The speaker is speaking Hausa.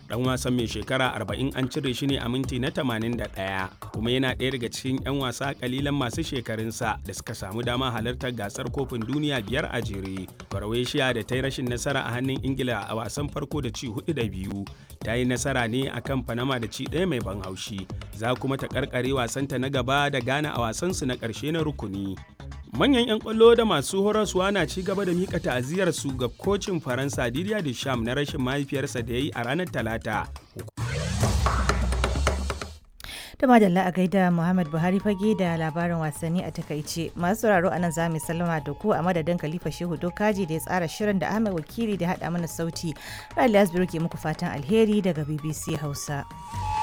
dan wasan mai shekara 40 an cire shi ne a minti na 81 kuma yana ɗaya daga cikin 'yan wasa kalilan masu shekarunsa da suka samu dama halartar gasar kofin duniya biyar a jere croatia da ta yi rashin nasara a hannun ingila a wasan farko da ci hudu da biyu ta yi nasara ne a kan panama da ci ɗaya mai ban haushi za kuma ta karkare wasanta na gaba da ghana a wasansu na ƙarshe na rukuni manyan 'yan kwallo da masu horaswa na ci gaba da mika ta'aziyar su ga kocin faransa didier deschamps na rashin mahaifiyarsa da ya yi a ranar talata da madalla a gaida muhammad buhari fage da labarin wasanni a takaice masu sauraro anan za mu sallama da ku a madadin khalifa shehu dokaji da ya tsara shirin da ahmed wakili da haɗa mana sauti rali asbiru ke muku fatan alheri daga bbc hausa